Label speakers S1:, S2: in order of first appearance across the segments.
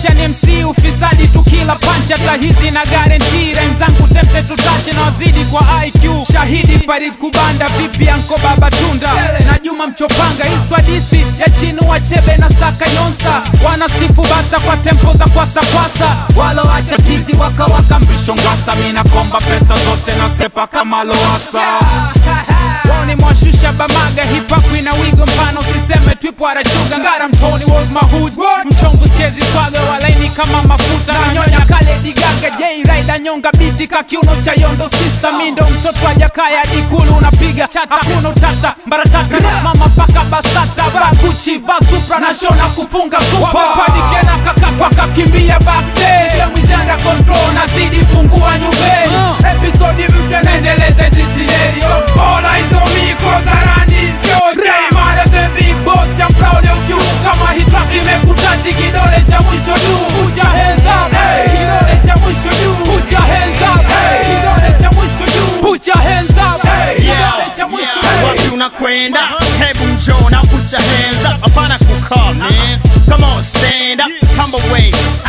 S1: Maisha ni MC ufisadi tukila pancha ta hizi na guarantee rhyme zangu temte tutache na wazidi kwa IQ shahidi Farid Kubanda vipi anko baba tunda na Juma Mchopanga hizo hadithi ya chinu wachebe na saka yonsa wanasifu bata kwa tempo za kwasa kwasa waloacha tizi wakawaka mbisho ngwasa mina komba pesa zote na sepa kama loasa Woni mwashusha bamaga hip hop ina wigo mpano usiseme twipo arachuga ngara mtoni was my hood mchongo skezi swaga walaini kama mafuta nanyonya kale digaga J Rider nyonga biti kakiuno cha yondo sister mindo mtoto wa jakaya dikulu unapiga chata hakuna utata mbarataka mama paka basata baguchi va supra na shona kufunga supa wapadikena kakakwa kakimbia backstage ya mizanda control nazidi fungua nyumbeni episodi mpya naendeleza hizi scenario all eyes on me cause I run this show J Mada the big boss I'm proud of you kama hii track imekutachi kidole cha mwisho juu put your hands up hey kidole cha mwisho juu put your hands up hey kidole cha mwisho juu put your hands up hey kidole cha mwisho juu
S2: wapi unakwenda hebu njoo na put your hands up hapana kukaa man come on stand up tumble away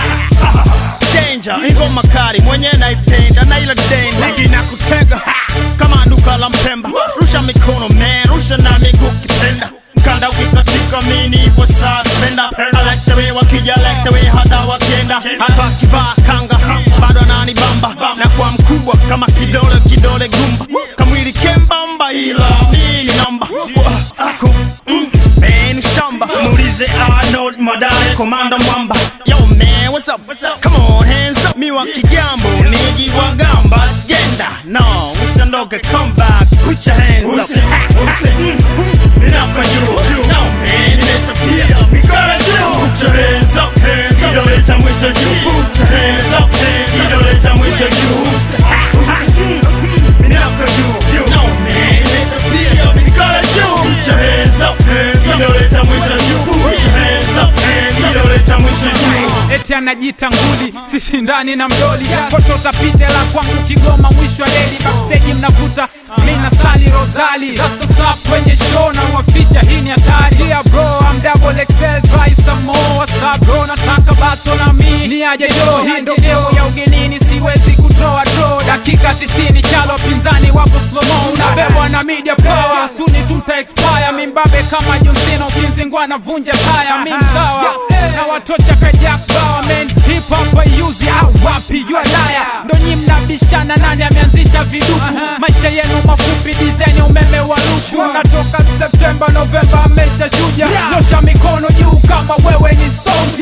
S2: danger ingoma kali mwenye naipenda na ila denda ligi na kutega ha, kama duka la mpemba rusha mikono man rusha na miguu kipenda mkanda ukikatika mini ipo suspenda I like the way wakija like the way hata wakienda hata wakivaa kanga bado ananibamba na kwa mkubwa kama kidole kidole gumba kamwili kembamba ila mini namba Aku, mm, man shamba muulize Arnold Madare komanda mwamba yo man what's up come on hands up mi wa kijambo niji wa gamba sigenda no usiondoke come back put your hands up Mm, mm, inaka juu no man nimetapia mikono juu put your hands up hands up kidole cha mwisho juu put your hands up hands up kidole cha mwisho juu Mm, mm, inaka juu no man nimetapia mikono juu put your hands up hands up kidole cha mwisho juu put your hands up hands up kidole cha mwisho juu
S1: eti anajita nguli sishindani na mdoli foto tapite la kwangu kigoma mwisho wa leli backstage mnavuta mina sali rozali rasosap kwenye show na waficha hii ni hatari yeah bro I'm double XL try some more what's up bro nataka bato na mi ni aje jo hii ndo geo ya ugenini siwezi kutoa draw dakika 90 chalo pinzani wapo slow mo unabebwa na media power suni tuta expire mimbabe kama John Cena ukinzingwa na vunja taya mi mzawa na watocha kajak bawa men hip hop ayuzi au wapi you a liar ndo nyi mnabishana nani ameanzisha viduku maisha yenu mafupi design ya umeme wa lushu natoka Septemba Novemba amesha chuja nyosha mikono juu kama wewe ni songa